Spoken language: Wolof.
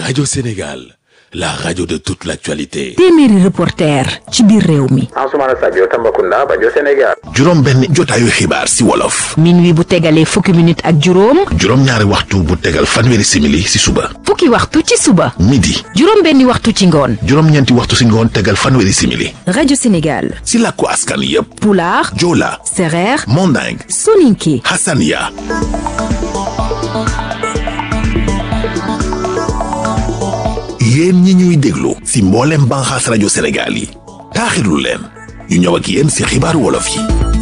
Radio Sénégal, la radio de toute l'actualité. téeméeri reporter ci biir réew mi. Ansoumana Sadio Tambacounda Bajo Sénégal. juróom benn jotaayu xibaar si wolof minuit bu tegalee fukki minute ak juróom. juróom ñaari waxtu bu tegal fanweeri simili si suba fukki waxtu ci suba. midi juróom benni waxtu ci ngoon. juróom ñeenti waxtu si ngoon tegal fanweeri simili rajo Sénégal. si làkku askan yépp pulaar. joola sereer. manding soninke. hasania yéen ñi ñuy déglu si mboolem banxaas rajo Sénégal yi taaxirlu leen ñu ñëw ak yéen si xibaaru wolof yi